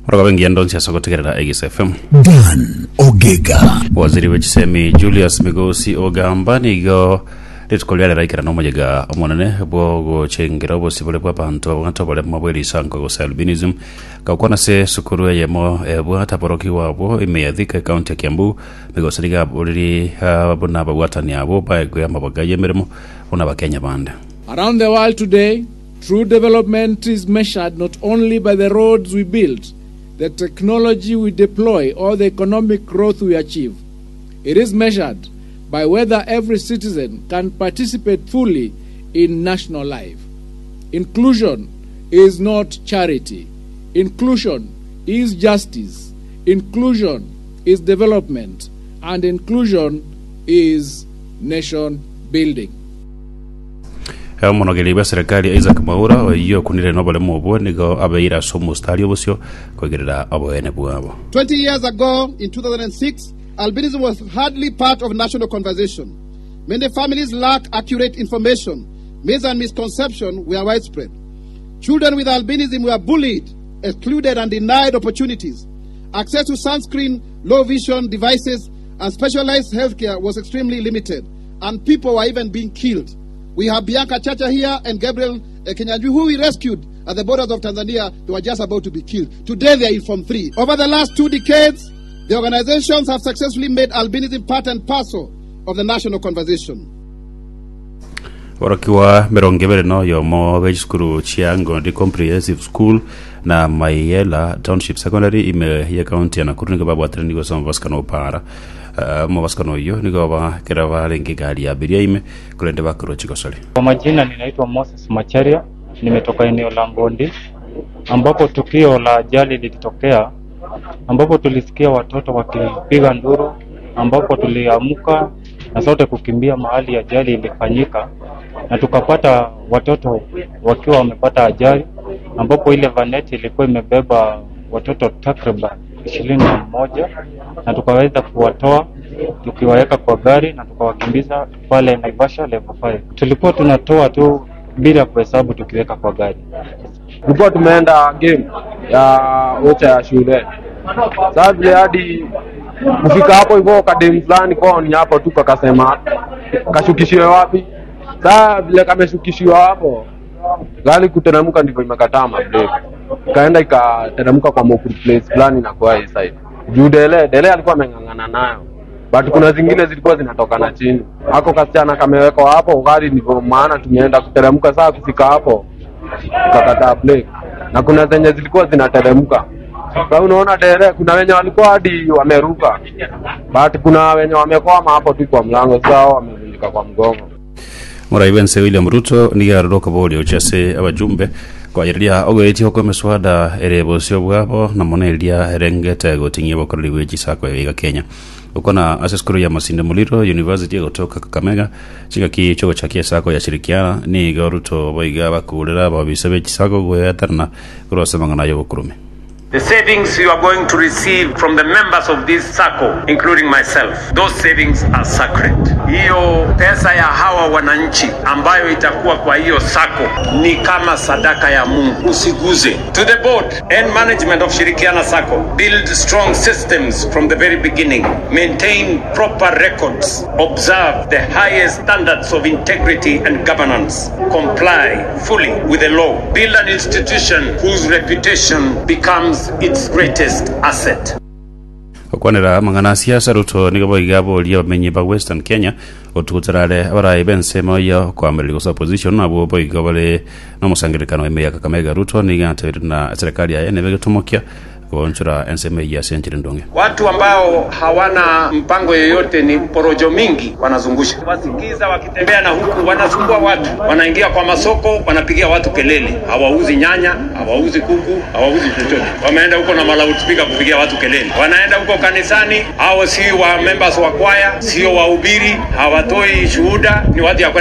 rwakabengia ndonsi asogotegerera egis fm Dan Ogega. waziri w'ekisemi julius migosi ogamba nigo rituko rĩarĩ raikara na omonyega omonene bwo gũchengera obosi bũrĩa bwa bantu abwata bũrĩa mabwerisango gũsa albinism gaukwana se sukuru eyemo ebwata boroki wabwo imeyathika ekaunti ya kiambu migosi niga bũrĩri buna babwatani abo baegwe amabaga y'emirimo buna bakenya bande Around the world today, true development is measured not only by the roads we build, the technology we deploy, or the economic growth we achieve. It is measured by whether every citizen can participate fully in national life. Inclusion is not charity. Inclusion is justice. Inclusion is development. And inclusion is nation building. omonogeri bwa serikali isaac maura oiyo kunire nobolemo obwo nigo abeire ase omustari obosio kwegerera oboene bwabo 20 years ago, in 2006, albinism was hardly part of national conversation. Many families lacked accurate information. Myths and misconception were widespread. Children with albinism were bullied, excluded, and denied opportunities. Access to sunscreen, low vision devices, and specialized healthcare was extremely limited, and people were even being killed. We have Bianca Chacha here and Gabriel uh, Kenyanjui, who we rescued at the borders of Tanzania. They were just about to be killed. Today they are in Form 3. Over the last two decades, the organizations have successfully made albinism part and parcel of the national conversation. boroki wa mirongo ibere no yomo be cukuru cia ngondi comprehensive school na maiela township secondary ime ya kaunti ya nakuru nigo babwatire nigo soma basikano para uh, mabasikano oyo nigo bakera barenge gari ya abiria ime kurende bakirwo chigosori Kwa majina ninaitwa Moses Macharia, nimetoka eneo la Ngondi ambapo tukio la ajali lilitokea, ambapo tulisikia watoto wakipiga nduru, ambapo tuliamka na sote kukimbia mahali ajali ilifanyika, na tukapata watoto wakiwa wamepata ajali, ambapo ile vaneti ilikuwa imebeba watoto takriban ishirini na mmoja na tukaweza kuwatoa tukiwaweka kwa gari na tukawakimbiza pale Naivasha level 5. Tulikuwa tunatoa tu bila kuhesabu tukiweka kwa gari. tulikuwa tumeenda game ya ocha ya shule sasa vile hadi kufika hapo hivyo kadem fulani kwao ni hapo tu kakasema kashukishiwe wapi saa vile kameshukishiwa hapo gari kuteremka ndivyo imekataa mabreki ikaenda ikateremka kwa Mokuru place fulani na kwa hii side juu dele dele alikuwa ameng'ang'ana nayo but kuna zingine zilikuwa zinatoka na chini ako kasichana kamewekwa hapo gari ndivyo maana tumeenda kuteremka saa kufika hapo tukakataa break na kuna zenye zilikuwa zinateremka sasa unaona dere kuna wenye walikuwa hadi wameruka but kuna wenye wamekwama hapo tu kwa mlango sasa hao wamevunjika kwa mgongo murai wense william ruto nigaroroka bori ochase abajumbe kwayiriria ogwetie okwe miswada ere bosio bwabo na moneria erengete gotingia bokorori bwechisako ebiga kenya ukona ase skuru ya masinde muliro university egotoka kakamega chigaki chogo chakia sako ya shirikiana ni iga ruto boiga bakurira babise bechisako gwetarana kurosemanga nayo bokurume The savings you are going to receive from the members of this circle, including myself, those savings are sacred. Hiyo pesa ya hawa wananchi ambayo itakuwa kwa hiyo sako ni kama sadaka ya Mungu, usiguze. To the board and management of Shirikiana Sacco, build strong systems from the very beginning, maintain proper records, observe the highest standards of integrity and governance, comply fully with the law, build an institution whose reputation becomes its greatest asset. okwanira mang'ana siasa ruto nigo boiga boria bamenyi ba western kenya otugutarare abarai bensemo iyo kwamĩrĩria gũsa opposition nabo boiga bare na mũsangĩrĩkano ĩmĩ ya kakamega ruto nigatĩrĩ na serikali ya ene begĩtũmokia kuonchora enseme ya senchiri ndonge Watu ambao hawana mpango yoyote ni porojo mingi wanazungusha. Wasikiza wakitembea na huku wanasumbua watu, wanaingia kwa masoko, wanapigia watu kelele, hawauzi nyanya, hawauzi kuku, hawauzi chochote. Wameenda huko na malautspika kupigia watu kelele, wanaenda huko kanisani, hao si wa members wa kwaya, sio wahubiri, hawatoi shuhuda, ni watu ya kwenda